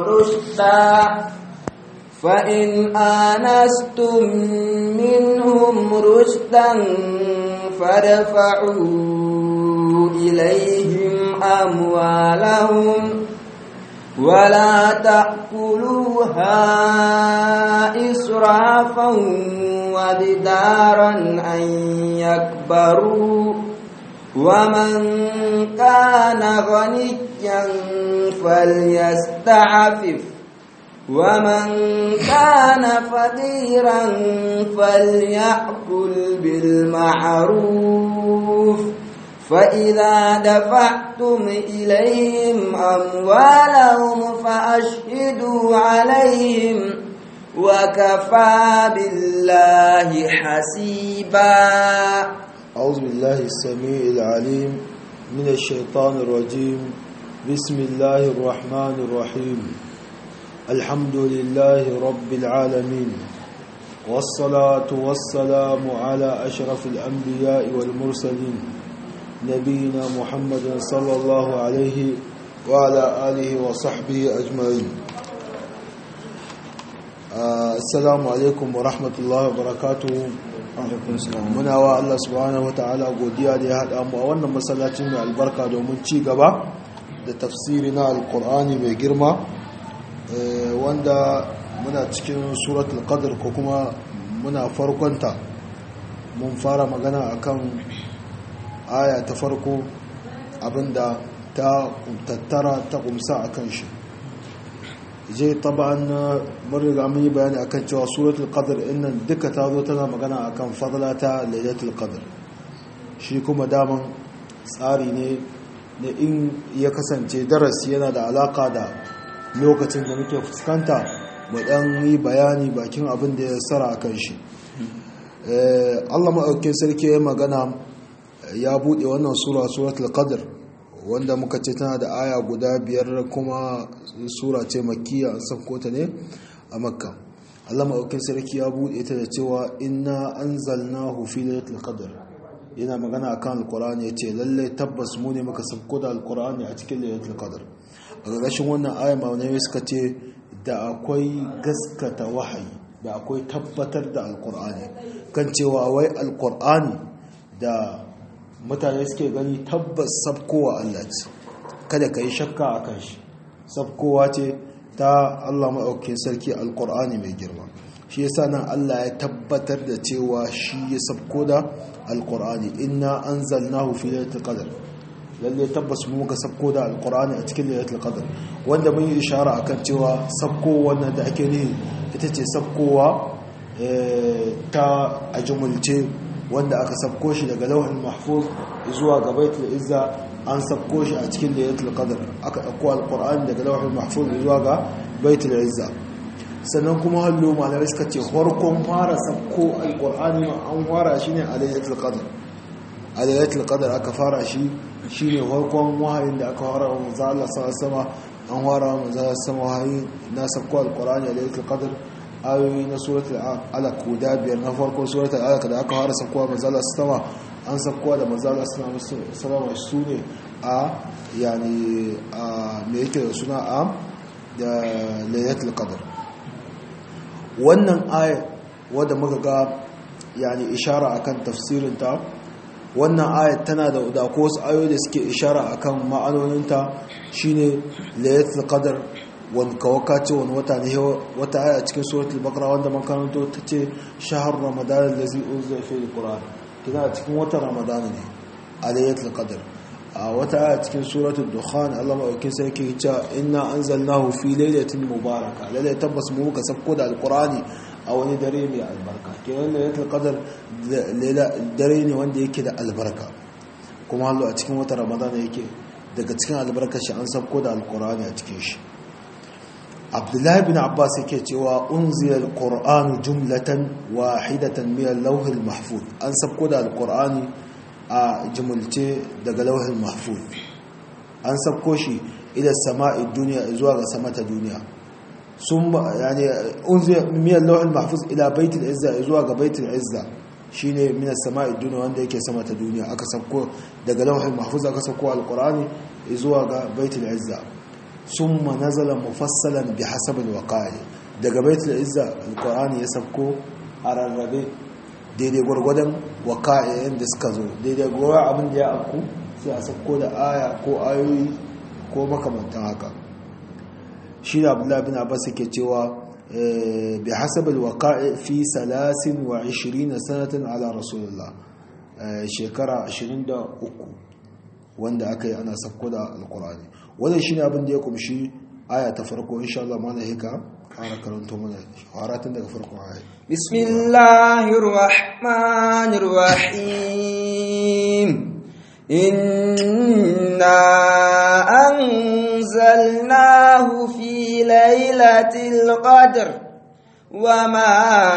رشدا فإن آنستم منهم رشدا فادفعوا إليهم أموالهم ولا تأكلوها إسرافا وبدارا أن يكبروا ومن كان غنيا فليستعفف ومن كان فقيرا فليأكل بالمعروف فإذا دفعتم إليهم أموالهم فأشهدوا عليهم وكفى بالله حسيبا أعوذ بالله السميع العليم من الشيطان الرجيم بسم الله الرحمن الرحيم الحمد لله رب العالمين والصلاة والسلام على أشرف الأنبياء والمرسلين نبينا محمد صلى الله عليه وعلى آله وصحبه أجمعين assalamu alaikum wa rahmatullahi wa barakatuhu muna wa Allah subhanahu wa ta'ala godiya da ya haɗa mu a wannan masallacin mai albarka domin ci gaba da tafsiri na alkur'ani mai girma wanda muna cikin suratul qadr ko kuma muna farkonta mun fara magana akan aya ta farko abinda ta tattara ta kumsa akan shi je taban mun riga mun yi bayani akan cewa suratul qadr innan duka ta zo tana magana akan fadla ta lailatul qadr shi kuma daman tsari ne na in ya kasance darasi yana da alaka da lokacin da muke fuskanta mu dan yi bayani bakin abin da ya sara akan shi Allah maɗaukin sarki ya magana ya buɗe wannan sura suratul qadr wanda muka ce tana da aya guda biyar kuma sura ce makiya an sauko ta ne a makka Allah maɗaukin sarki ya buɗe ta da cewa inna anzalnahu fi lailatul qadr yana magana akan alqur'ani yace lalle tabbas mu ne muka sauko da alqur'ani a cikin lailatul qadr a ƙarƙashin wannan aya malamai suka ce da akwai gaskata wahayi da akwai tabbatar da alqur'ani kan cewa wai alqur'ani da mutane suke gani tabbas sabkowa Allah ce kada ka yi shakka a kan shi sabkowa ce ta Allah maɗaukin sarki alƙur'ani mai girma shi yasa nan Allah ya tabbatar da cewa shi ya sabko da alƙur'ani inna anzalnahu fi lailatul qadr lalle tabbas mu muka sabko da alƙur'ani a cikin lailatul qadr wanda mun yi ishara akan cewa sabko wannan da ake nihi ita ce sabkowa ta a jumulce wanda aka sabko shi daga lauhin mahfuz zuwa ga baitul izza an sabko shi a cikin laylatul qadr aka dauko alqur'ani daga lauhin mahfuz zuwa ga baitul izza sannan kuma hallo malamai suka ce farkon fara sabko alqur'ani an fara shi ne a laylatul qadr a laylatul qadr aka fara shi shine farkon wahayin da aka fara wa manzo Allah sallallahu an fara wa manzo Allah sallallahu wahayi na sabko alqur'ani a laylatul qadr ayoyi na suratul alaq guda biyar na farkon suratul alaq da aka fara sakuwa manzala sama an sakuwa da manzala sama su ne a yani a me yake da suna a da laylatul qadr wannan aya wadda muka ga yani ishara akan tafsirin ta wannan aya tana da da ko wasu ayoyi da suke ishara akan ma'anoninta shine laylatul qadr wani kawaka ce wani wata ne wata aya cikin suratul bakara wanda makaranto ta ce shahar ramadan da zai unzai fi alquran kina cikin watan ramadan ne a laylatul qadr a wata aya cikin suratul dukhan Allah madaukakin sarki ya ce inna anzalnahu fi laylatin mubaraka lalle tabbas mu muka sabko da alqurani a wani dare mai albarka kenan laylatul qadr dare ne wanda yake da albarka kuma hallo a cikin watan ramadan yake daga cikin albarkar shi an sabko da alqurani a cikin shi abdullahi bin abbas yake cewa unziyar qur'anu jumlatan wahidatan min al-lawh al-mahfuz an sabko da al-qur'ani a jumulce daga lawh al-mahfuz an sabko shi ila sama'i duniya zuwa ga sama ta duniya sun yani unziyar min al-lawh al-mahfuz ila bait al-izza zuwa ga bait al-izza shine min as-sama'i duniya wanda yake sama ta duniya aka sabko daga lawh al-mahfuz aka sabko al-qur'ani zuwa ga bait al-izza summa nazala mufassalan bi hasabil waqa'i daga baitul izza alqur'ani ya sabko a rarrabe daidai gwargwadon waqa'i da suka zo daidai gwargwadon abin da ya afku sai a sabko da aya ko ayoyi ko makamantan haka shi da abdullahi bin abbas yake cewa bi hasabil waqa'i fi 23 sanatan ala rasulullah shekara 23 wanda aka yi ana sabko da alqur'ani wannan shine abin da ya kumshi aya ta farko insha Allah mana hika fara karanto mana haratun daga farkon aya bismillahir rahmanir rahim inna anzalnahu fi lailatul qadr وما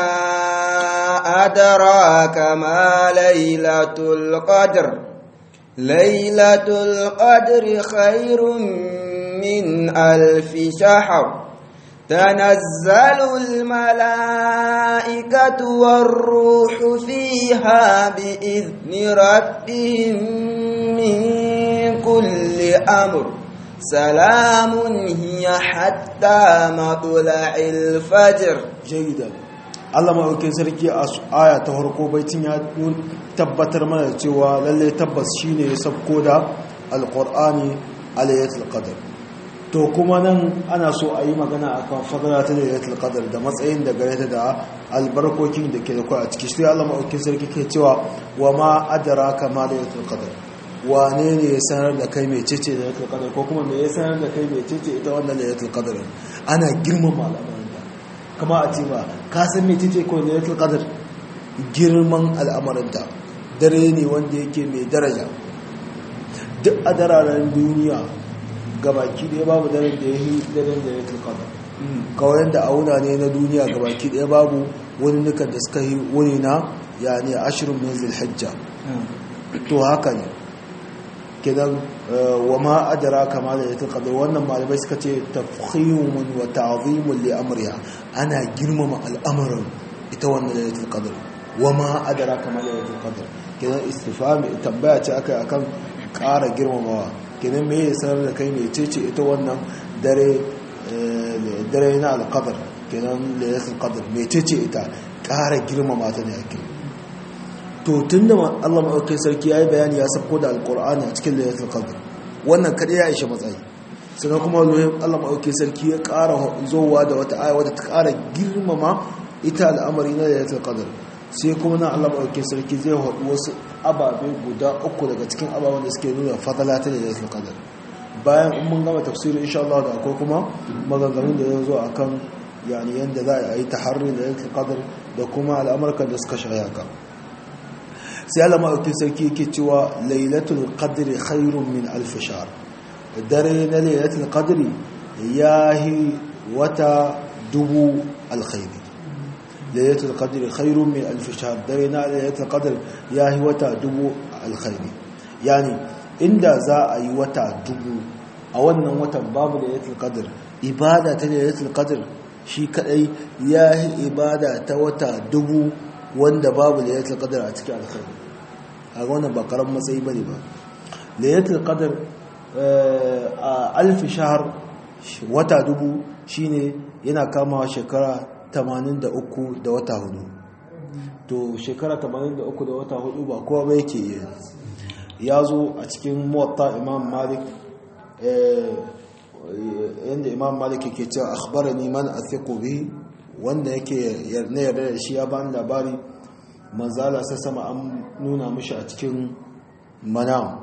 أدراك ما ليلة القدر ليلة القدر خير من ألف شهر تنزل الملائكة والروح فيها بإذن ربهم من كل أمر سلام هي حتى مطلع الفجر جيدا Allah maɗaukin sarki a aya ta harko baitin ya tabbatar mana cewa lalle tabbas shine ya sabko da alƙur'ani alayyatul qadr to kuma nan ana so a yi magana akan fadala ta laylatul qadr da matsayin da gare ta da albarkokin da ke da kai a ciki sai Allah maɗaukin sarki ke cewa wa ma adraka ma laylatul qadr wane ne ya sanar da kai mai cece da laylatul qadr ko kuma me ya sanar da kai mai cece ita wannan laylatul qadr ana girmama al'amarin kama a ce ba ka san mai cece ko laylatul qadr girman al'amarinta dare ne wanda yake mai daraja duk a dararen duniya gabaki ɗaya babu daren da ya yi daren da ya tulkada kawai da auna ne na duniya gabaki ɗaya babu wani nukan da suka yi wani na ya ne ashirin min zilhajja to haka ne kidan wa ma adara kama da ya tulkada wannan malamai suka ce tafhimun wa ta'zimun li amriha ana girmama al'amarin ita wannan da ya tulkada wa ma adara kama da ya tulkada kidan istifami tambaya ce aka akan ƙara girmamawa kenan me ya sanar da kai mai cece ita wannan dare dare na alqadar kenan laylatul qadr mai cece ita ƙara girmama ta ne ake to tunda Allah madaukakin sarki yayi bayani ya sako da alqur'ani a cikin laylatul qadr wannan kada ya ishe matsayi sannan kuma Allah madaukakin sarki ya ƙara zowa da wata aya wadda ta ƙara girmama ita al'amari na laylatul qadr sai kuma na Allah maɗauki sarki zai haɗu wasu ababe guda uku daga cikin ababen da suke nuna fadala ta da ya kadar bayan in mun gama tafsiri insha Allah da akwai kuma maganganun da ya zo a kan yani yadda za a yi taharri da ya kadar da kuma al'amurkan da suka shaya ka sai Allah maɗauki sarki yake cewa lailatul qadri khairun min alf shahr dare na lailatul qadri yahi wata dubu alkhairi lailatul qadri khairun min alf shahr dare na lailatul qadr yahi wata dubu alkhairi yani inda za a yi wata dubu a wannan watan babu lailatul qadr ibada ta lailatul qadr shi kadai yahi ibada ta wata dubu wanda babu lailatul qadr a cikin alkhairi a wannan ba karam matsayi bane ba lailatul qadr a alf shahr wata dubu shine yana kamawa shekara 83 da wata hudu to shekara 83 da wata hudu ba kowa ba yake yi ya zo a cikin muwatta imam malik yadda imam malik yake cewa akhbarani man athiqu bihi wanda yake na yarda da shi ya bani labari manzala sai sama an nuna mishi a cikin manam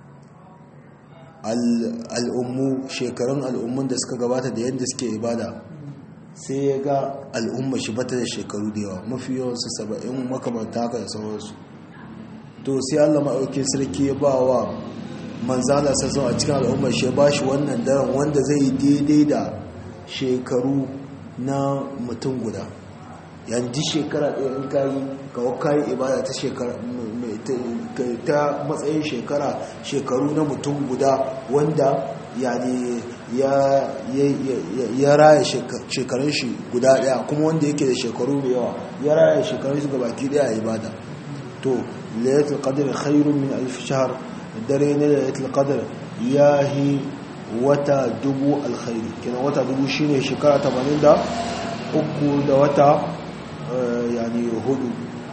al'ummu shekarun al'ummun da suka gabata da yadda suke ibada sai ya ga al'umma shi bata da shekaru da yawa mafi yawansu saba'in makamanta haka da sauransu to sai allah maɗauki sarki ya ba wa manzala sassan a cikin al'ummar shi ya ba shi wannan daren wanda zai yi daidai da shekaru na mutum guda yanzu shekara ɗaya in kayi kawo kayi ibada ta shekara ta matsayin shekara shekaru na mutum guda wanda yani ya raya shekarun shi guda daya kuma wanda yake da shekaru da yawa ya raya shekarun shi gabaki daya a ibada to layatul qadr khairun min alf shahr dare ne layatul qadr yahi wata dubu alkhairi kenan wata dubu shine shekara 83 da wata yani hudu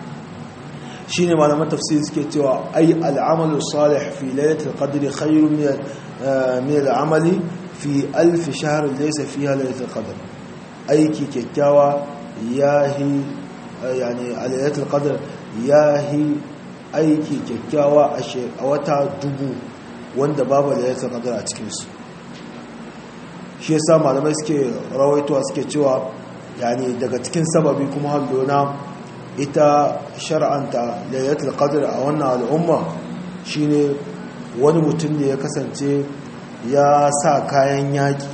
shine malaman tafsir suke cewa ai al'amalu salih fi lailatul qadri khairun min min al'amali fi alf shahr laysa fiha lailatul qadr aiki kyakkyawa yahi yani a lailatul qadr yahi aiki kyakkyawa a wata dubu wanda babu lailatul qadr a cikin su shi yasa malamai suke rawaitowa suke cewa yani daga cikin sababi kuma hallona ita shar'anta lailatul qadr a wannan al'umma shine wani mutum da ya kasance ya sa kayan yaki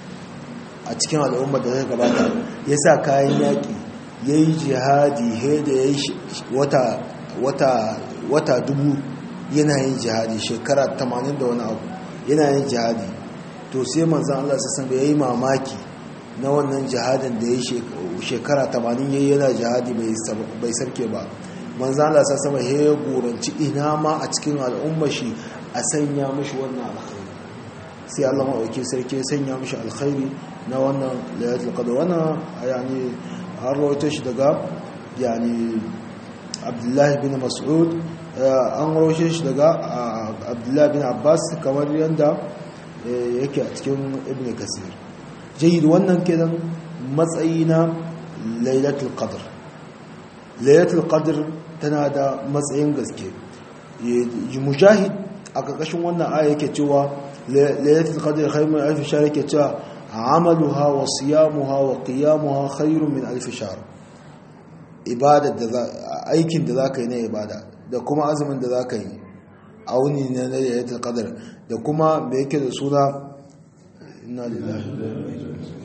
a cikin al'umma da zai gabata ya sa kayan yaki ya yi jihadi he da ya yi wata wata wata dubu yana yin jihadi shekara 80 da wani abu yana yin jihadi to sai manzan Allah sassan ya yi mamaki na wannan jihadin da ya yi shekara 80 yayi yana jihadi bai sarke ba manzan Allah sassan ya goranci ina ma a cikin al'umma shi a sanya mashi wannan alkhairi sai Allah maɗauki sarki ya sanya mashi alkhairi na wannan layatul qadr wannan yani an rawaito shi daga yani abdullahi bin mas'ud an rawaito shi daga abdullahi bin abbas kamar yadda yake a cikin ibn kasir jayyid wannan kenan matsayi na lailatul qadr lailatul qadr tana da matsayin gaske mujahid a ƙarƙashin wannan aya yake cewa lailatul qadr khairun min alf shahr yake cewa amaluha wa siyamuha wa qiyamuha khairun min alf shahr ibadar da aikin da zaka yi na ibada da kuma azumin da zaka yi a wuni na lailatul qadr da kuma me yake da suna inna lillahi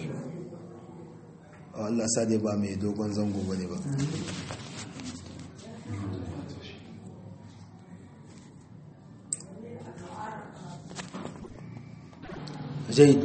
Allah sa dai ba mai dogon zango bane ba jaid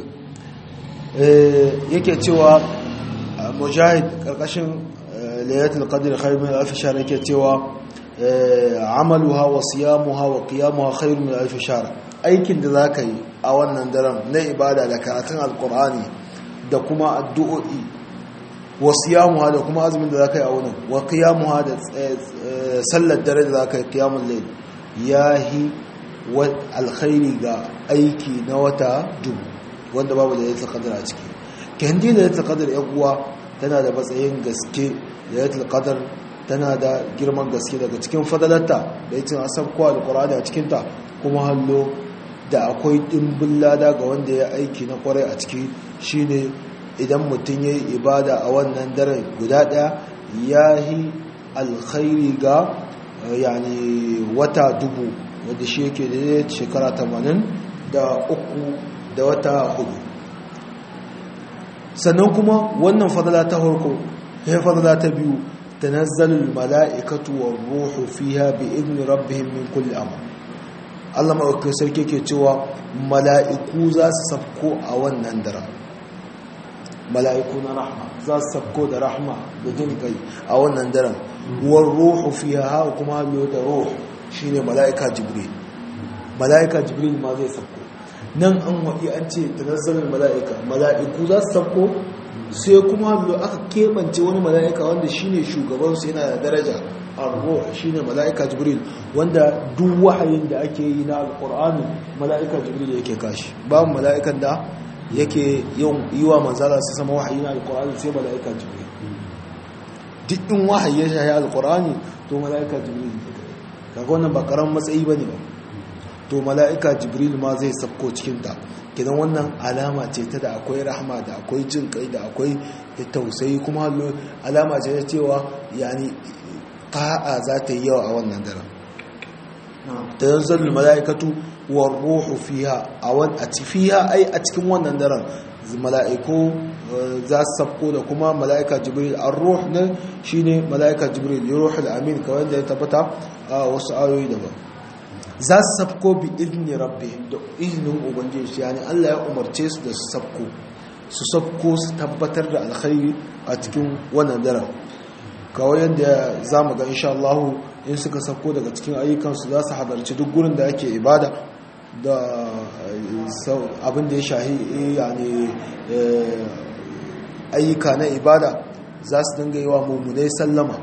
yake cewa mujahid karkashin layatul qadr khair min alf shahr yake cewa amaluha wa siyamuha wa qiyamuha khair min alf shahr aikin da zaka yi a wannan daren na ibada da karatun alqur'ani da kuma addu'o'i wa siyamuha da kuma azumin da zaka yi a wannan wa qiyamuha da sallar dare da zaka yi qiyamul layl yahi wa alkhairi ga aiki na wata dubu wanda babu da yatul qadar a ciki kendi da yatul qadar yan uwa tana da matsayin gaske da yatul qadar tana da girman gaske daga cikin fadalarta da yacin asab ko alqur'ani a cikin ta kuma hallo da akwai dimbin lada ga wanda ya aiki na kwarai a ciki shine idan mutum yayi ibada a wannan dare guda daya yahi alkhairi ga yani wata dubu wanda shi yake da shekara 80 da uku da wata hudu sannan kuma wannan fadala ta harko ya fadala ta biyu tanazzalul mala'ikatu war ruhu fiha bi idni rabbihim min kulli amr Allah maɗauki sarki ke cewa mala'iku za su sabko a wannan dara mala'iku na rahma za su sabko da rahma da jin kai a wannan daren war ruhu fiha kuma hallo da ruhu shine mala'ika jibril mala'ika jibril ma zai sabko nan an waɗi an ce tanazzalar mala'ika mala'iku za su sabko sai kuma hallo aka keɓance wani mala'ika wanda shine shugabansu yana da daraja arro shine mala'ika jibril wanda duk wahayin da ake yi na alƙur'ani mala'ika jibril yake kashi babu mala'ikan da yake yi wa manzala su sama wahayi na alƙur'ani sai mala'ika jibril duk in wahayi ya shahi alƙur'ani to mala'ika jibril kaga wannan ba karan matsayi bane ba to mala'ika jibril ma zai sabko cikinta kidan wannan alama ce ta da akwai rahama da akwai jin kai da akwai tausayi kuma alama ce ta cewa yani ta'a za ta yi yawa a wannan daren ta yanzar mala'ikatu wa ruhu fiha a fiha ai a cikin wannan daren mala'iku za su sabko da kuma mala'ika jibril an ruh ne shine mala'ika jibril ya ruhul amin kawai da ya tabbata a wasu ayoyi daban za su sabko bi izini rabbi da izinin ubangiji yani Allah ya umarce su da su sabko su sabko su tabbatar da alkhairi a cikin wannan daren kawai yadda za mu ga insha Allah in suka sabko daga cikin ayyukansu za su halarci duk gurin da ake ibada da abin da ya shahi yani ayyuka na ibada za su dinga yi wa mummunai sallama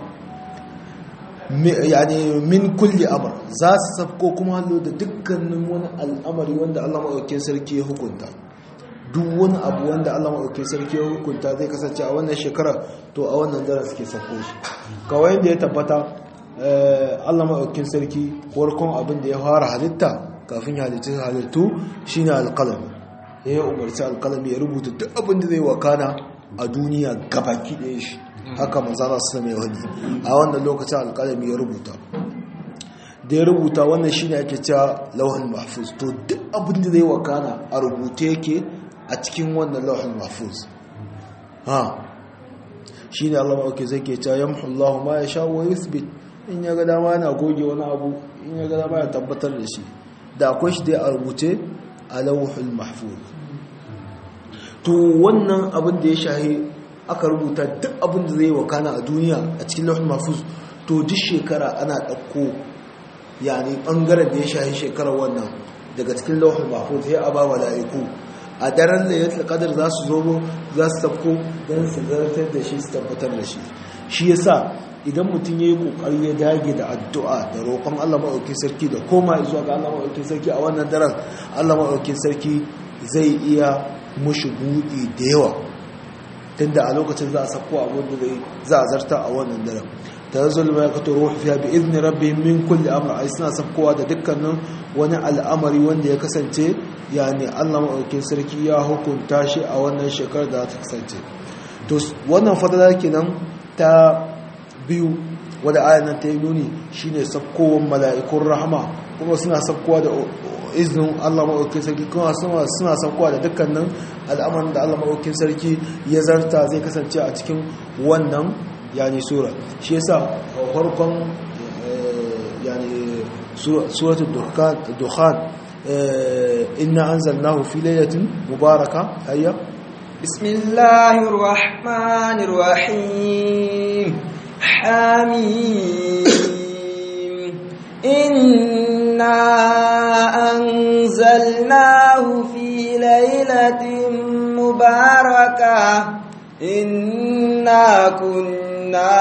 yani min kulli amr za su safko kuma hallo da dukkanin wani al'amari wanda Allah maɗaukin sarki ya hukunta duk wani abu wanda Allah maɗaukin sarki ya hukunta zai kasance a wannan shekara to a wannan daren suke safko shi kawai da ya tabbata Allah maɗaukin sarki farkon abin da ya fara halitta kafin ya halittu halittu shine alƙalami ya yi umarci alƙalami ya rubuta duk abin da zai wakana a duniya gabaki ɗaya shi haka manzana su mai wani a wannan lokacin alƙalami ya rubuta da ya rubuta wannan shine ake cewa lauhin mahfuz to duk abin da zai wakana a rubuta yake a cikin wannan lauhin mahfuz ha shine Allah ma'auke zai ke cewa yamhu Allah ma ya sha wa yuthbit in ya ga dama yana goge wani abu in ya ga dama ya tabbatar da shi da akwai shi dai a rubuce a lauhul mahfuz to wannan abin da ya shahi aka rubuta duk abin da zai wakana a duniya a cikin lauhul mahfuz to duk shekara ana ɗauko yani ɓangaren da ya shahi shekarar wannan daga cikin lauhul mahfuz ya aba mala'iku a daren da ya qadar za su zo za su tafko don su zartar da shi su tabbatar da shi shi yasa idan mutum ya yi kokari ya dage da addu'a da roƙon Allah maɗaukin sarki da koma zuwa ga Allah maɗaukin sarki a wannan daren Allah maɗaukin sarki zai iya mushi buɗi da yawa tunda a lokacin za a sako abin da zai za a zarta a wannan daren tanazzul malaikatu ruhu fiha bi idni rabbihim min kulli amr ai suna sakkowa da dukkanin wani al'amari wanda ya kasance yani Allah maɗaukin sarki ya hukunta shi a wannan shekarar da ta kasance to wannan fadala kenan ta biyu wadda ayan nan ta yi nuni shine sakkowar mala'ikun rahama kuma suna sakkowa da izinin Allah maɗaukin sarki kuma suna sakkowa da dukkanin al'amarin da Allah maɗaukin sarki ya zarta zai kasance a cikin wannan yani sura shi yasa farkon yani suratul dukhan inna anzalnahu fi laylatin mubaraka hayya bismillahir rahmanir rahim حميم إنا أنزلناه في ليلة مباركة إنا كنا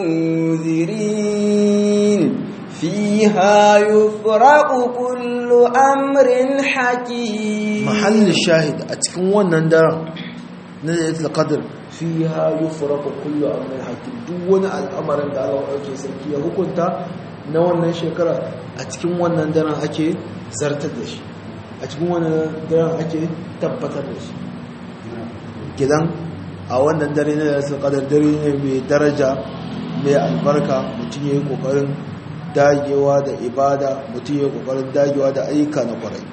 منذرين فيها يفرق كل أمر حكيم محل الشاهد أتكون ونندر نزلت القدر fiha yufraqu kullu amrin hakim duk wani al'amarin da Allah yake sarki ya hukunta na wannan shekara a cikin wannan daren ake zartar da shi a cikin wannan daren ake tabbatar da shi gidan a wannan dare ne da qadar dare ne mai daraja mai albarka mutum yayi kokarin dagewa da ibada mutum yayi kokarin dagewa da ayyuka na kwarai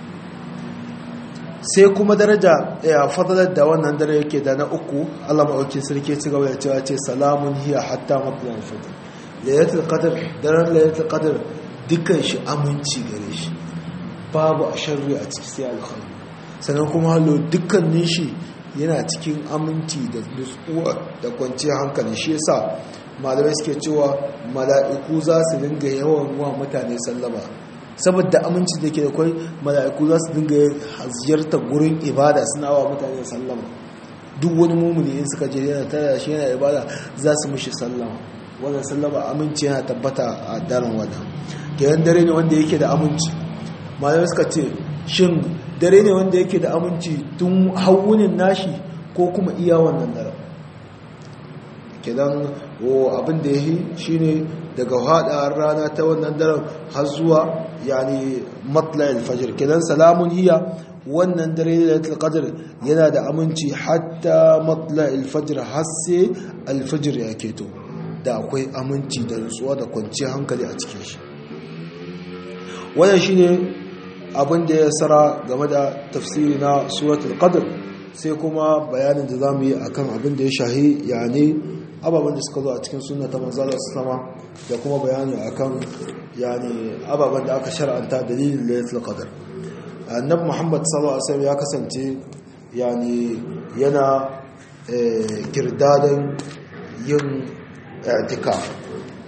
sai kuma daraja ya fadalar da wannan dare yake da na uku Allah maɗauki sarki ci gaba da cewa ce salamun hiya hatta matsalan fitr laylatul qadr daren laylatul qadr dukkan shi aminci gare shi babu a sharri a ciki sai alkhairi sannan kuma hallo dukkanin shi yana cikin aminci da nutsuwa da kwanciyar hankali shi yasa malamai suke cewa mala'iku za su dinga yawan wa mutane sallama saboda aminci da ke da kwai mala'iku za su dinga ziyartar gurin ibada suna wa mutane sallama duk wani mummuni in suka je yana tara shi yana ibada za su mishi sallama wannan sallama aminci yana tabbata a daren wata kenan dare ne wanda yake da aminci malamai suka ce shin dare ne wanda yake da aminci tun hawunin nashi ko kuma iya wannan daren kenan abin da ya yi shine daga haɗa rana ta wannan daren har zuwa yani matla alfajir kenan salamun hiya wannan dare da qadr yana da aminci hatta matla alfajir har sai alfajir ya keto da akwai aminci da nutsuwa da kwanciyar hankali a cikin shi wannan shine abin da ya sara game da tafsiri na suratul qadr sai kuma bayanin da zamu yi akan abin da ya shahi yani ababen da suka zo a cikin sunna ta manzala sama da kuma bayani akan yani ababen da aka shar'anta dalilin laylatul qadr annabi muhammad sallallahu alaihi wasallam ya kasance yani yana kirdadan yin i'tikaf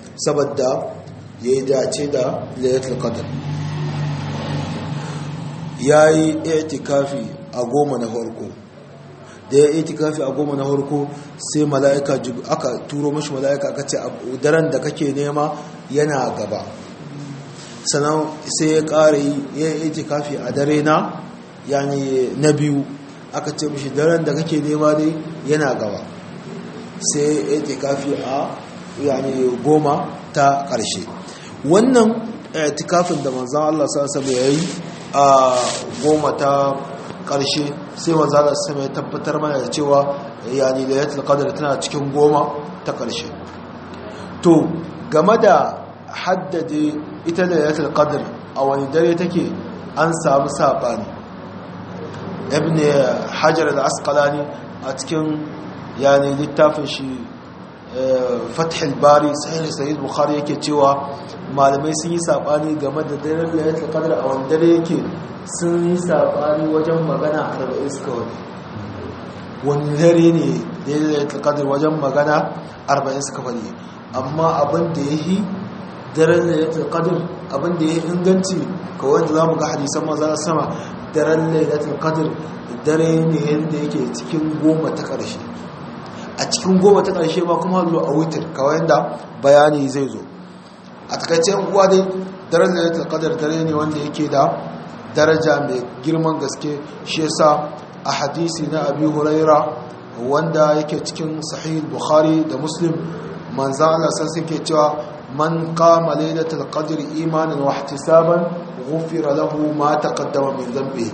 saboda yayi dace da laylatul qadr yayi i'tikafi a goma na farko da ya itikafi a goma na harko sai mala'ika aka turo mashi mala'ika aka ce daren da kake nema yana gaba sannan sai ya ƙara ya yi itikafi a dare na yani na biyu aka ce mashi daren da kake nema dai yana gaba sai ya itikafi a yani goma ta ƙarshe wannan itikafin da manzan Allah sa ya yi a goma ta karshe sai manzala sama ya tabbatar mana da cewa yani lailatul qadr tana cikin goma ta karshe to game da haddade ita lailatul qadr a wani dare take an samu sabani ibn hajar al-asqalani a cikin yani littafin shi fath al-bari sahih sahih bukhari yake cewa malamai sun yi sabani game da daren lailatul qadr a wani dare yake sun yi saɓani wajen magana arba'in suka wani wani dare ne da ya kadar wajen magana arba'in suka wani amma abin da ya yi daren da ya kadar abin da ya yi inganci kawai da za mu ga hadisan maza sama daren da ya kadar dare ne yadda yake cikin goma ta ƙarshe a cikin goma ta ƙarshe ma kuma hallo a wutar kawai da bayani zai zo a takaice uwa dai daren da ya kadar dare ne wanda yake da daraja mai girman gaske shi yasa a hadisi na abi huraira wanda yake cikin sahih bukhari da muslim manzo Allah sai yake cewa man qama laylatul qadr imanan wa ihtisaban ghufira lahu ma taqaddama min dhanbi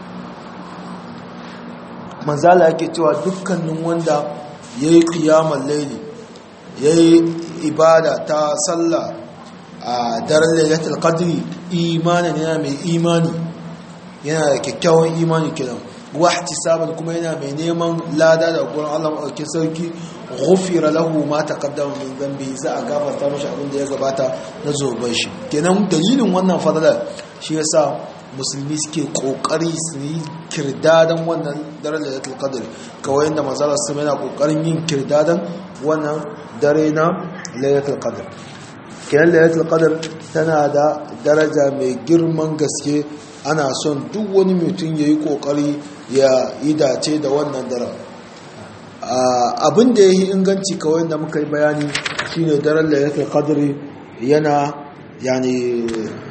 manzo Allah yake cewa dukkanin wanda yayi qiyamul layli yayi ibada ta sallah a daren lailatul qadri imanin yana mai imani yana da kyakkyawan imani kiran wahti saban kuma yana mai neman lada da gurin Allah madaukakin sarki ghufira lahu ma taqaddama min dhanbi za a gafarta mashi abin da ya gabata na zoban shi kenan dalilin wannan fadala shi yasa musulmi suke kokari su yi kirdadan wannan daren lailatul qadr kawai inda manzala su yana kokarin yin kirdadan wannan dare na lailatul qadr kenan lailatul qadr tana da daraja mai girman gaske ana son duk wani mutum ya yi kokari ya yi dace da wannan daren abin da ya yi inganci kawai da muka yi bayani shine daren lailatul qadr yana yani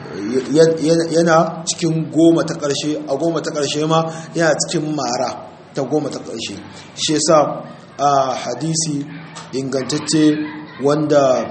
yana cikin goma ta ƙarshe a goma ta ƙarshe ma yana cikin mara ta goma ta ƙarshe shi yasa a hadisi ingantacce wanda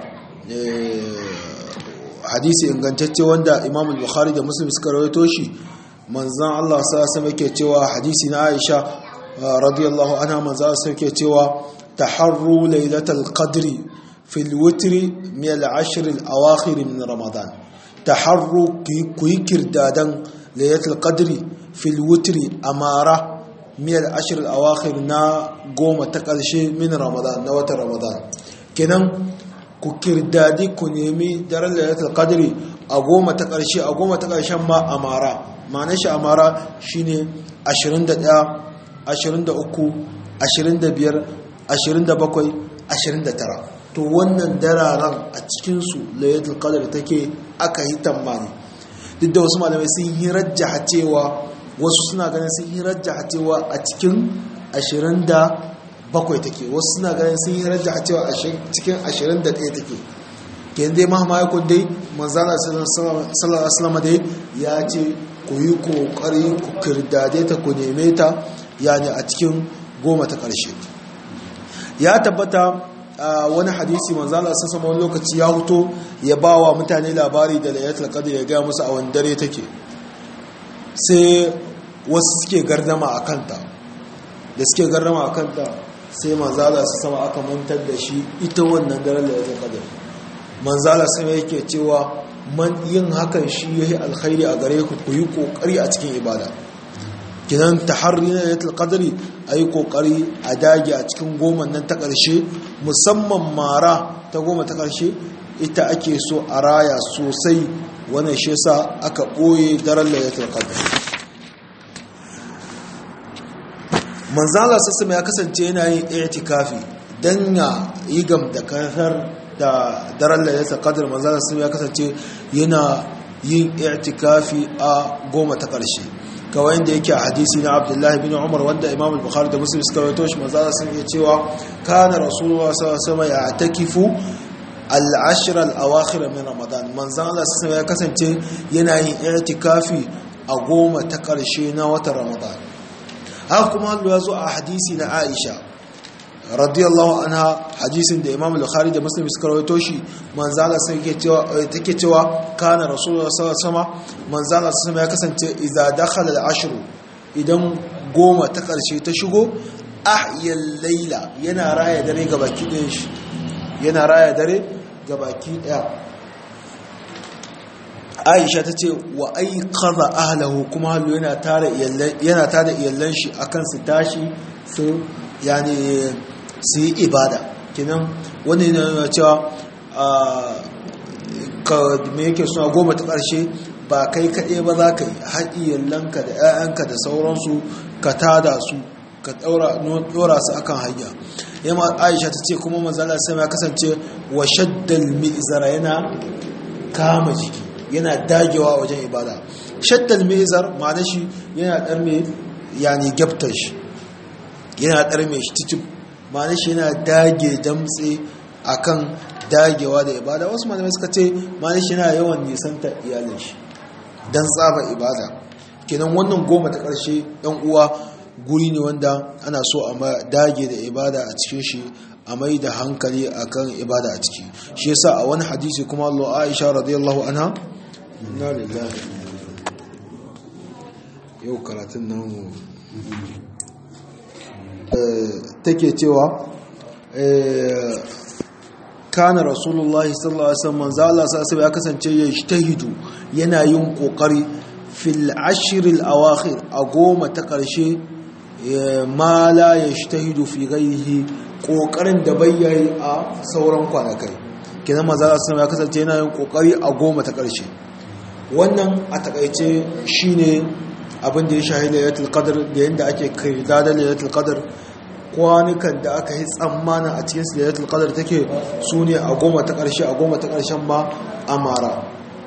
hadisi ingantacce wanda imam bukhari da muslim suka rawaito shi manzan Allah sa sama yake cewa hadisi na Aisha radiyallahu anha manzan sa yake cewa taharru lailatul qadri fil witri min al-ashr al-awakhir min ramadan taharru kuyi kirdadan lailatul qadri fil witri amara min al-ashr al-awakhir na goma ta karshe min ramadan na watan ramadan kenan ku kirdadi ku nemi daren lailatul qadri a goma ta ƙarshe a goma ta ƙarshen ma amara ma'anar shi amara shine 21 23 25 27 29 to wannan dararen a cikinsu lailatul qadri take aka yi tambani duk da wasu malamai sun yi rajjaha cewa wasu suna ganin sun yi rajjaha cewa a cikin 20 bakwai take wasu suna ganin sun yi rajja a cewa cikin ashirin da ɗaya take ke dai mahama ya kundai manzana sallallahu alaihi dai ya ce ku yi kokari ku kirdade ta ku neme ta yani a cikin goma ta ƙarshe ya tabbata wani hadisi manzana sun wani lokaci ya huto ya ba wa mutane labari da layatul qadr ya gaya musu a wani dare take sai wasu suke gardama a kanta da suke gardama a kanta sai manzala su sama aka mantar da shi ita wannan daren da ya ta kadar manzala sama yake cewa man yin hakan shi ya yi alkhairi a gare ku ku yi kokari a cikin ibada kinan taharri na yatul qadri ayi kokari a dage a cikin goma nan ta karshe musamman mara ta goma ta karshe ita ake so a raya sosai wannan shi yasa aka boye daren lailatul qadr manzala sassama ya kasance yana yin itikafi don ya yi gam da kasar da daren lalata kadar manzala sassama ya kasance yana yin i'tikafi a goma ta ƙarshe kawai yadda yake a hadisi na abdullahi bin umar wanda imam al-bukhari da muslim suka rawaito shi manzo sun iya cewa kana rasulullah sallallahu alaihi wasallam ya takifu al-ashr al-awakhir min ramadan manzo Allah sallallahu ya kasance yana yin i'tikafi a goma ta ƙarshe na watan ramadan haka kuma Allah ya zo a hadisi na Aisha radiyallahu anha hadisin da Imam Bukhari da Muslim suka rawaito shi manzala sai yake cewa take cewa kana Rasulullah sallallahu alaihi wasallam manzala sai ya kasance idza dakhala al-ashr idan goma ta karshe ta shigo ahyal layla yana raya dare ga baki ɗayan shi yana raya dare ga baki ɗaya Aisha ta ce wa aiqadha ahlahu kuma hallo yana tare yana tare iyallan shi akan su tashi su yani su yi ibada kinan wani yana cewa me yake suna goma ta ƙarshe ba kai kaɗai ba za ka yi haɗiyallanka da 'ya'yanka da sauransu ka tada su ka ɗora su akan hanya yamma aisha ta ce kuma manzala sai ya kasance wa shaddal mizara yana kama jiki yana dagewa wajen ibada shaddal mizar ma'ana shi yana ɗar mai yani gyaftar shi yana ɗar mai shi cikin ma'ana shi yana dage damtse akan dagewa da ibada wasu malamai suka ce ma'ana shi yana yawan nisanta iyalin shi don tsaba ibada kenan wannan goma ta ƙarshe ɗan uwa guri ne wanda ana so a dage da ibada a cikin shi a mai da hankali akan ibada a ciki shi yasa a wani hadisi kuma Allah Aisha radiyallahu anha inna lillahi yau karatun nan take cewa kana rasulullahi sallallahu alaihi wasallam manzo Allah sallallahu ya kasance ya ijtahidu yana yin kokari fil ashr al awakhir a goma ta karshe ma la yajtahidu fi ghayrihi kokarin da bayyayi a sauran kwanakai kenan manzo Allah sallallahu ya kasance yana yin kokari a goma ta karshe wannan a takaice shine abin da ya shahida lailatul qadr da yanda ake kai da lailatul qadr kwanukan da aka yi tsammanin a cikin lailatul qadr take su ne a goma ta ƙarshe a goma ta ƙarshen ma amara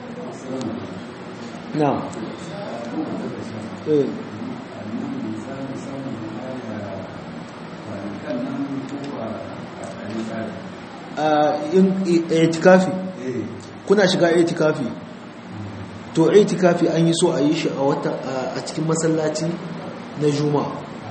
na itikafi kuna shiga itikafi to itikafi an yi so a yi shi a cikin masallaci na juma'a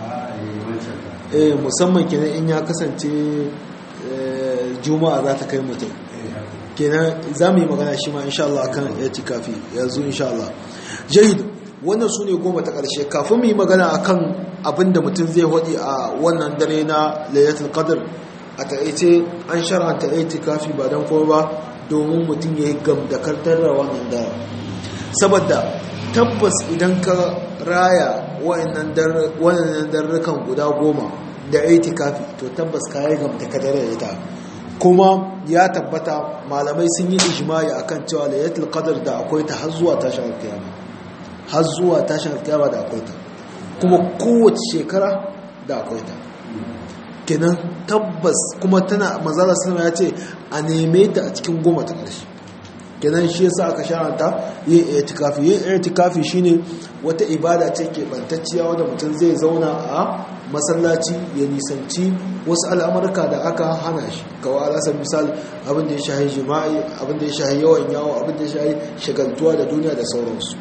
musamman kenan in ya kasance juma'a za ta kai mutum kenan za mu yi magana shi ma insha Allah kan itikafi yanzu insha Allah jahid wannan su ne goma ta ƙarshe kafin mu yi magana akan abin da mutum zai waɗi a wannan dare na layatul qadr a taƙaice an shar'anta itikafi ba don kuma ba domin mutum ya yi gamdakartar da wannan dare saboda tabbas idan ka raya wa'annan darrukan guda goma da itikafi to tabbas ka yi gamdakartar da ita kuma ya tabbata malamai sun yi ijimai akan cewa layatul qadr da akwai ta har zuwa tashin alkiyama har zuwa tashin alkiyama da akwai ta kuma kowace shekara da akwai ta kenan tabbas kuma tana manzala sallama ya ce a neme ta a cikin goma ta ƙarshe kenan shi yasa aka sharanta yin itikafi yin itikafi shine wata ibada ce ke bantacciya wanda mutum zai zauna a masallaci ya nisanci wasu al'amurka da aka hana shi kawai alasar misal abin da ya shahi jima'i abin da ya shahi yawan yawo abin da ya shahi shagaltuwa da duniya da sauransu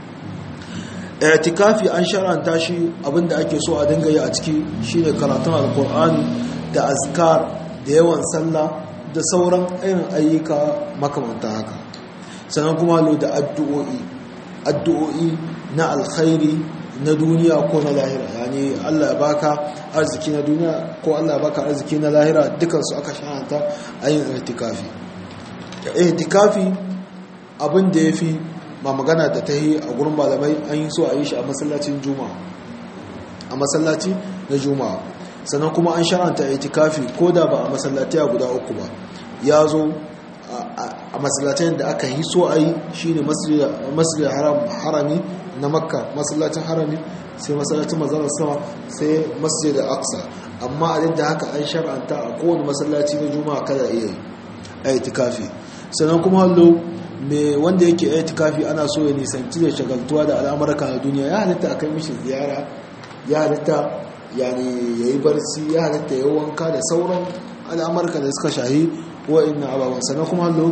itikafi an sharanta shi abin da ake so a dinga yi a ciki shine karatun alkur'ani da azkar da yawan sallah da sauran irin ayyuka makamanta haka sannan kuma lo da addu'o'i addu'o'i na alkhairi na duniya ko na lahira yani Allah ya baka arziki na duniya ko Allah ya baka arziki na lahira dukansu aka shahanta a yin itikafi itikafi abin da ya fi ma magana da ta yi a gurin malamai an yi so a yi shi a masallacin juma'a a masallaci na juma'a sannan kuma an sharanta itikafi ko da ba a masallaci a guda uku ba ya zo a masallacin da aka yi so a yi shi ne masjid harami na makka masallacin harami sai masallacin mazalar sama sai masjid da aksa amma a da haka an shar'anta a kowane masallaci na juma'a kada iya yi a itikafi sannan kuma hallo me wanda yake itikafi ana so ya nisanci da shagaltuwa da al'amurka na duniya ya halitta a kai mishi ziyara ya halitta yani yayi barci ya halitta ya wanka da sauran al'amurka da suka shahi wa'annan ababen sannan kuma hallo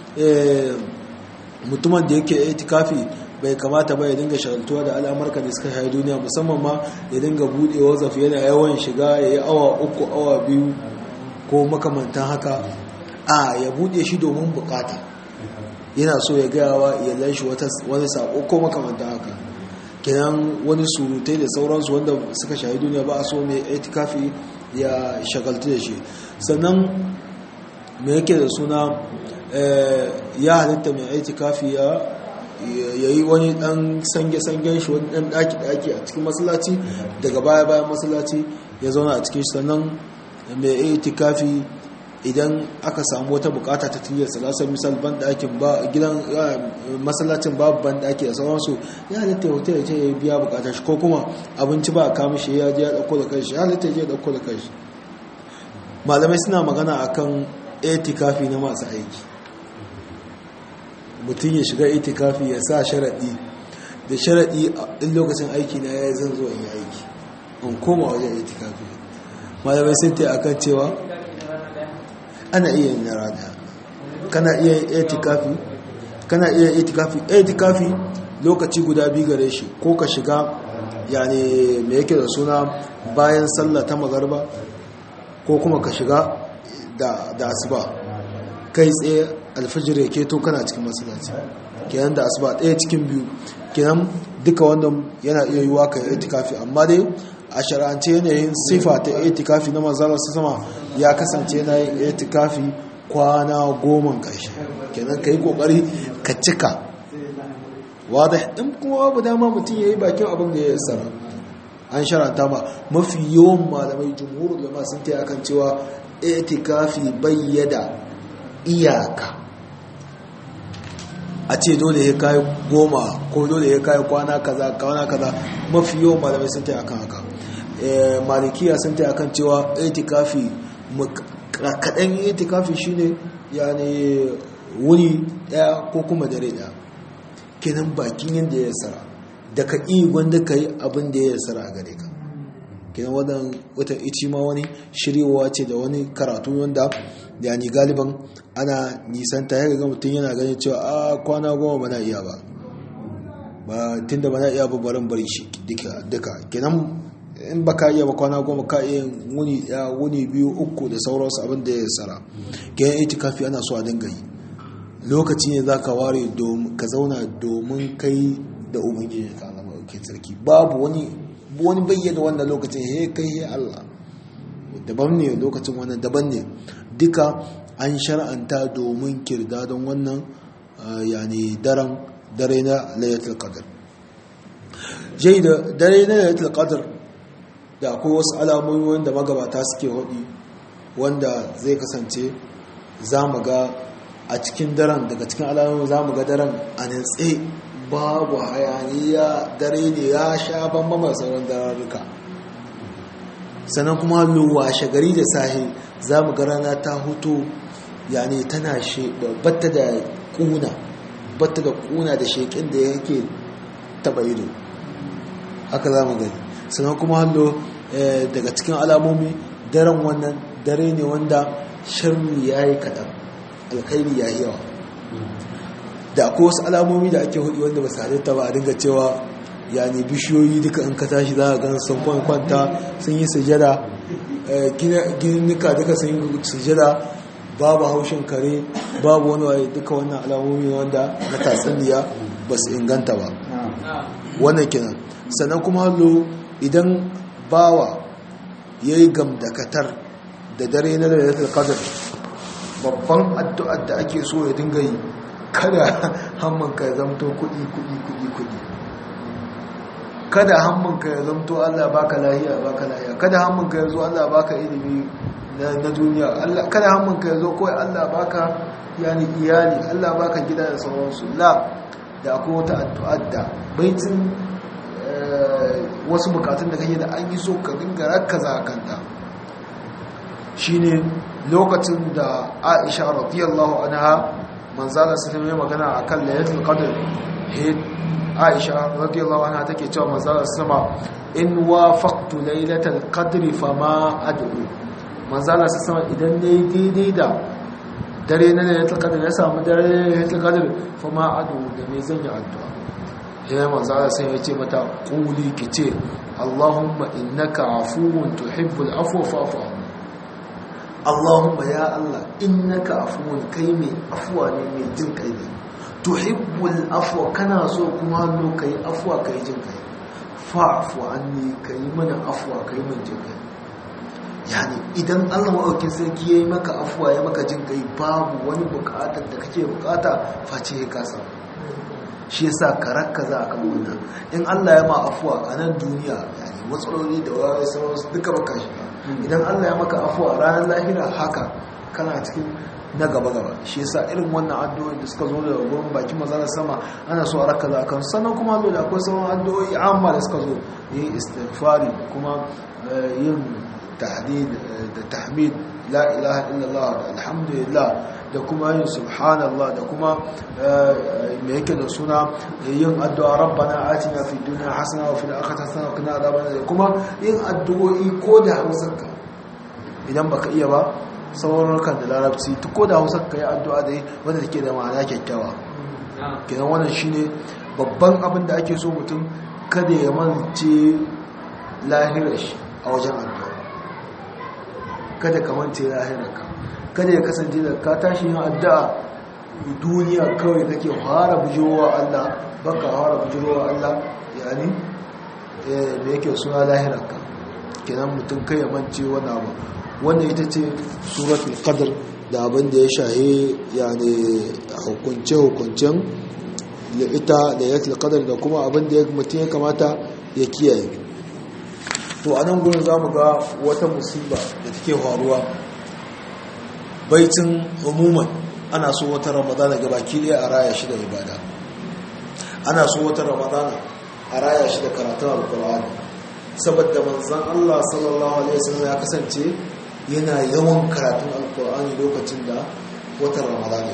mutumin da yake itikafi bai kamata ba ya dinga shagaltuwa da al'amurka da suka shahi duniya musamman ma ya dinga buɗe wazaf yana yawan shiga ya yi awa uku awa biyu ko makamantan haka a ya buɗe shi domin bukata yana so ya gaya wa iyalan shi wani sako ko makamantan haka kenan wani surutai da sauransu wanda suka shahi duniya ba a so mai itikafi ya shagaltu da shi sannan mai yake da suna ya halitta mai itikafi ya yi wani dan sange-sangen shi wani dan daki-daki a cikin masallaci daga baya-bayan masallaci ya zauna a cikin shi sannan mai itikafi idan aka samu wata bukata ta tiliyar salasar misal ban dakin ba gidan masallacin babu ban daki da sauransu ya halitta ya hotel ce ya biya bukatar shi ko kuma abinci ba a kama shi ya je ya dauko da kanshi ya halitta ya dauko da kanshi malamai suna magana akan itikafi na masu aiki mutum ya shiga itikafi ya sa sharaɗi da sharaɗi in lokacin aiki na ya zan zo in yi aiki in koma wajen itikafi malamai sun ta akan cewa ana iya yin nara daya kana iya yin itikafi kana iya yin itikafi itikafi lokaci guda biyu gare shi ko ka shiga yani me yake da suna bayan sallah ta magarba ko kuma ka shiga da asuba kai tsaye alfajir ya keto kana cikin masallaci kenan da asuba ɗaya cikin biyu kenan duka wannan yana iya yiwa ka yi itikafi amma dai a shara'ance yanayin sifa ta itikafi na manzala su sama ya kasance yana yin itikafi kwana goma ƙarshe kenan ka yi ƙoƙari ka cika wadda in kuma babu dama mutum ya yi bakin abin da ya sana an shara'anta ma mafi yawan malamai jumhurul da sun ta akan cewa itikafi bayyada iyaka a ce dole ya kayi goma ko dole ya kayi kwana kaza kwana kaza mafi yawan malamai sun ta akan haka malikiya sun ta akan cewa itikafi kaɗan itikafi shine yani wuni ɗaya ko kuma dare ɗaya kenan bakin yadda ya sara da ka iya gwanda ka yi abin da ya sara a gare ka kenan wadan wata ici ma wani shiryewa ce da wani karatu wanda yani galiban ana nisanta ya ga mutum yana ganin cewa a kwana goma ba na iya ba ba tun da ba na iya ba barin bari shi duka kenan in ba ka iya ba kwana goma ka iya wuni ya wuni biyu uku da sauransu abin da ya sara kenan itikafi ana so a dinga yi lokaci ne za ka ware ka zauna domin kai da ubangiji ka alama ke sarki babu wani wani bayyana wannan lokacin he kai he Allah daban ne lokacin wannan daban ne duka an shar'anta domin kirda don wannan yani daren dare na layatul qadr jai da dare na layatul qadr da akwai wasu alamomi wanda magabata suke hudi wanda zai kasance za mu ga a cikin daren daga cikin alamomi za mu ga daren a nitse babu hayaniya dare ne ya sha bambama sauran dararruka sannan kuma washe gari da sahi za mu ga rana ta hutu yani tana batta da kuna batta da kuna da shekin da yake taba ido haka za mu gani sannan kuma hallo daga cikin alamomi daren wannan dare ne wanda sharri ya yi kaɗan alkhairi ya yi yawa da akwai wasu alamomi da ake hudu wanda ba su halitta ba a dinga cewa yani bishiyoyi duka in ka tashi za a gan sun kwanta sun yi sujada gininnika duka sun yi sujada babu haushin kare babu wani waye duka wannan alamomi wanda na tatsuniya ba su inganta ba wannan kenan sannan kuma hallo idan bawa ya yi gamdakatar da dare na lalatar kadar babban addu'ar da ake so ya dinga yi kada hammanka ya zamto kudi kudi kudi kudi kada hammanka ya zamto Allah baka lahiya baka lahiya kada hammanka ya zo Allah baka ilimi na duniya kada hammanka ya zo kawai Allah baka yani iyali Allah baka gida da sauransu la da akwai wata addu'ar da baitin wasu bukatun da kake da an yi so ka dinga rakkaza kanta shine lokacin da Aisha radiyallahu anha manzala su ne magana a kan layatul qadr aisha radiyallahu anha take cewa manzala sama in wafaqtu laylatal qadri fama ad'u manzala su sama idan ne daidai da dare na laylatul qadr ya samu dare na laylatul qadr fama ad'u da me zan yi addu'a ya manzala sai ya ce mata quli kice allahumma innaka afuwun tuhibbul afwa fa'fu anni Allahumma ya Allah innaka afuwun kai mai afuwa ne mai jin kai ne tuhibbul afwa kana so kuma hannu kai afuwa kai jin kai fa'fu anni kai mana afuwa kai min jin kai yani idan Allah maɗaukin sarki yayi maka afuwa ya maka jin kai babu wani bukatar da kake bukata face ya kasa shi yasa karakka za a kan wannan in Allah ya ma afuwa a nan duniya yani matsaloli da wani sauransu duka baka shi idan Allah ya maka afuwa ranar lahira haka kana cikin na gaba-gaba shi yasa irin wannan addu'o'i da suka zo da gurin bakin mazalar sama ana so a raka za kan sannan kuma zo da akwai sauran addu'o'i amma da suka zo yin istighfari kuma yin tahdid da tahmid la ilaha illallah da alhamdulillah da kuma yin subhanallah da kuma me yake da suna yin addu'a rabbana atina fid dunya hasana wa fil akhirati hasana wa qina adhaban nar kuma yin addu'o'i ko da hausarka idan baka iya ba sauran kan da larabci ko da hausarka yi addu'a da wanda take da ma'ana kyakkyawa kenan wannan shine babban abin da ake so mutum kada ya mance lahirar shi a wajen addu'a kada ka mance lahirarka kada ya kasance da ka tashi yin addu'a duniya kawai kake fara bujirowa Allah baka fara bujirowa Allah yani da yake suna lahirarka kenan mutum kai ya mance wani abu wannan ita ce suratul qadr da abin da ya shahe yani hukunce hukuncen ita da yatul qadr da kuma abin da mutum ya kamata ya kiyaye to a nan gurin za mu ga wata musiba da take faruwa baitin umuman ana so wata ramadana ga baki ɗaya a raya shi da ibada ana so wata ramadana a raya shi da karatun alkur'ani saboda manzan Allah sallallahu alaihi wasallam ya kasance yana yawan karatun alkur'ani lokacin da watan ramadana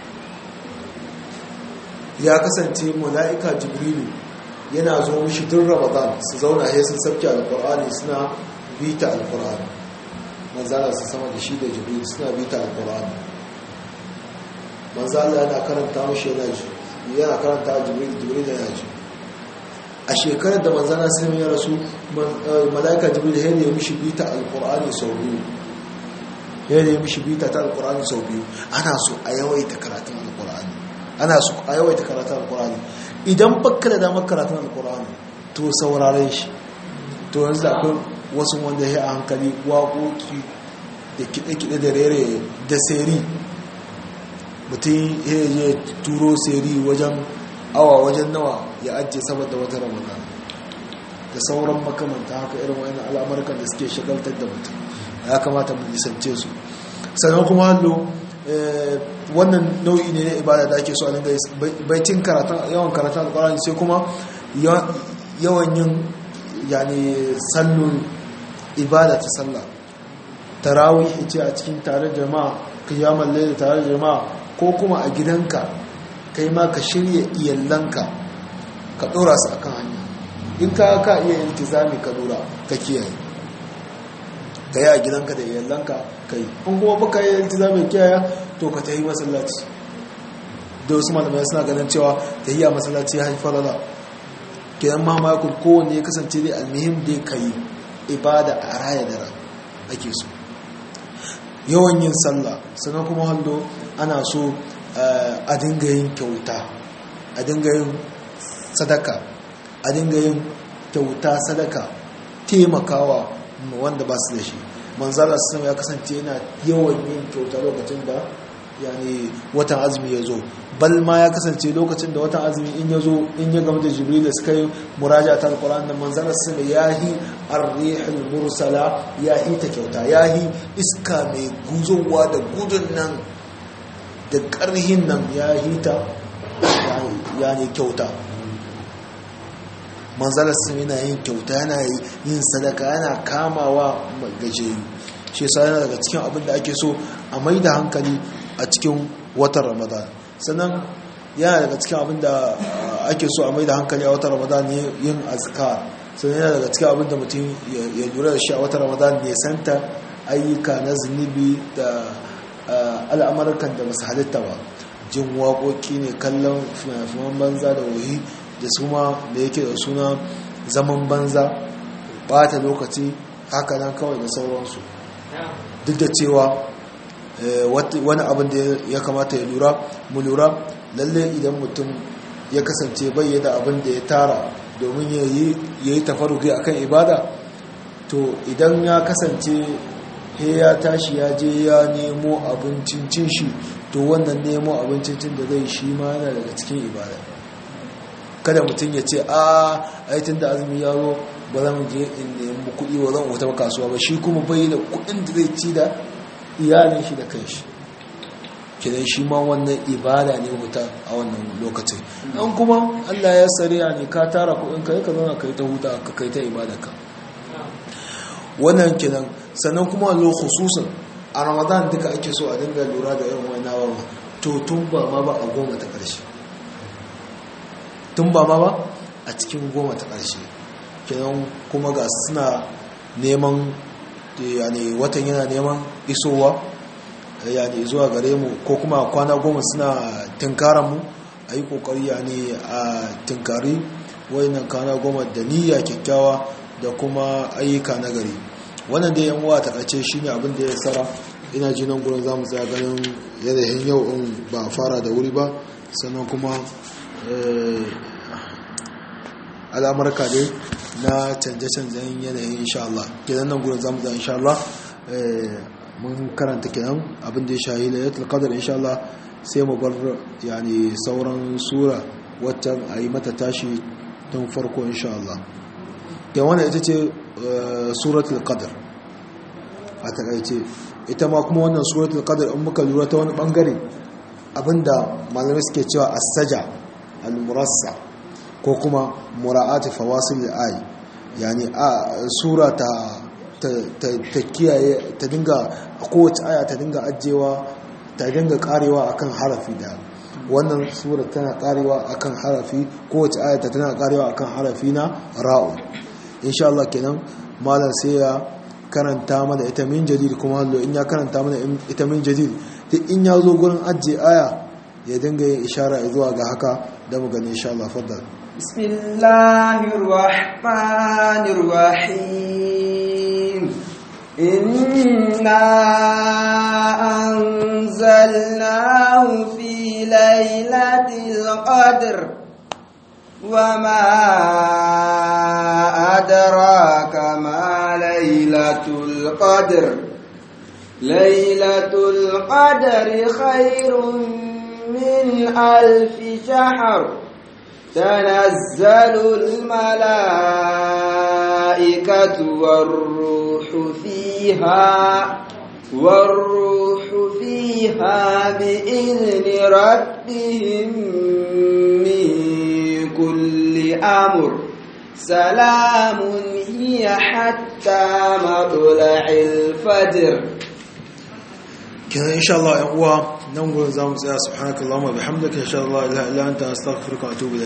ya kasance mala'ika jibrilu yana zo mishi tun ramadan su zauna sai sun sabke alkur'ani suna bita alkur'ani manzala su sama da shi da jibril suna bita alkur'ani manzala yana karanta mishi yana ji yana karanta jibril jibril yana ji a shekarar da manzala sun ya rasu mala'ika jibril ya ne mishi bita alkur'ani sau biyu ya ne mishi bita ta alkur'ani sau biyu ana so a yawaita karatun alkur'ani ana so a yawaita karatun alkur'ani idan bakka da damar karatun alkur'ani to saurare shi to yanzu akwai wasu wanda ya a hankali waƙoƙi da kiɗe-kiɗe da rere da seri mutum ya yi turo seri wajen awa wajen nawa ya ajiye saboda wata ramadan da sauran makamanta haka irin wani al'amurkan da suke shagaltar da mutum ya kamata mu nisance su sannan kuma hallo wannan nau'i ne na ibada da ake so a dinga baitin karatun yawan karatun alkurani sai kuma yawan yin yani sallon ibada ta sallah tarawih ce a cikin tare jama'a kiyamar laila tare jama'a ko kuma a gidanka kai ma ka shirya iyallanka ka dora su akan hanya in ka ka iya iltizami ka dora ka kiyaye ka yi a gidanka da iyallanka ka yi in kuma baka yi iltizami kiyaye to ka tayi masallaci da wasu malamai suna ganin cewa tahiyya masallaci ya haifar da kenan ma makon kowanne ya kasance dai almihim dai ka yi ibada a raya da ran ake so yawan yin sallah sannan kuma hallo ana so a dinga yin kyauta a dinga yin sadaka a dinga yin kyauta sadaka taimakawa wanda ba su da shi manzala sun ya kasance yana yawan yin kyauta lokacin da yani watan azumi ya zo bal ma ya kasance lokacin da watan azumi in ya zo in ya gama da jibril da suka yi muraja ta alquran da manzala sun ya yi arrihul mursala ya yi ta kyauta ya yi iska mai guzowa da gudun nan da karhin nan ya yi ta yani kyauta manzala sun yana yin kyauta yana yin sadaka yana kamawa gajeyu shi yasa yana daga cikin abin da ake so a mai da hankali a cikin watan ramadan sannan yana daga cikin abin da ake so a mai da hankali a wata ramadan ne yin azkar sannan yana daga cikin abin da mutum ya lura da shi a wata ramadan ne santa ayyuka na zunubi da al'amurkan da masu halitta ba jin waƙoƙi ne kallon finafinan banza da wuhi da suma da yake da suna zaman banza bata lokaci haka nan kawai da sauransu duk da cewa wani abin da ya kamata ya lura mu lura lalle idan mutum ya kasance bai da abin da ya tara domin ya yi tafaruki akan ibada to idan ya kasance he ya tashi ya je ya nemo abincin cin shi to wannan nemo abincin cin da zai shi ma yana daga cikin ibada kada mutum ya ce a aitin da azumi ya zo ba zan je in nemi kuɗi ba zan wuta kasuwa ba shi kuma bai da kuɗin da zai ci da iyalin shi da kanshi kidan shi ma wannan ibada ne wuta a wannan lokacin an kuma Allah ya sariya ne ka tara kuɗin ka ka zauna kai ta huta ka kai ta ibada ka wannan kidan sannan kuma lo khususan a Ramadan duka ake so a dinga lura da irin wannan abubuwa to tun ba ma ba a goma ta ƙarshe tun ba ma ba a cikin goma ta ƙarshe kenan kuma ga suna neman yani watan yana neman isowa yani zuwa gare mu ko kuma kwana goma suna tunkaran mu a yi kokari yani a tunkari wayannan kwana goma da niyya kyakkyawa da kuma ayyuka na gari wannan da yan uwa ta kace shine abin da ya tsara ina ji nan gurin zamu tsaya ganin yanayin yau in ba fara da wuri ba sannan kuma al'amurka dai na canje-canjen yanayin insha Allah kenan nan gurin zamu tsaya insha Allah mun karanta kenan abin da ya shahi lailatul qadr insha Allah sai mu bar yani sauran sura wacce a yi mata tashi tun farko insha Allah ke wannan ita ce suratul qadr a takaice ita ma kuma wannan suratul qadr in muka lura ta wani bangare abinda malamai suke cewa as-saja al-murassa ko kuma mura'ati fawasil al-ay yani a sura ta ta kiyaye ta dinga kowace aya ta dinga ajewa ta dinga karewa akan harafi da wannan sura tana karewa akan harafi kowace aya ta tana karewa akan harafi na ra'u insha Allah kenan malam sai ya karanta mana ita min jadid kuma hallo in ya karanta mana ita min jadid duk in ya zo gurin ajiye aya ya dinga yin ishara zuwa ga haka da mu gani insha Allah faddal bismillahir rahmanir rahim inna anzalnahu fi lailatul qadr وما أدراك ما ليلة القدر ليلة القدر خير من ألف شهر تنزل الملائكة والروح فيها والروح فيها بإذن ربهم من كل أمر سلام هي حتى مطلع الفجر kenan insha Allah ƴan uwa nan gurin zamu tsaya subhanakallahumma bihamdika insha Allah la ilaha illa anta astaghfiruka wa atubu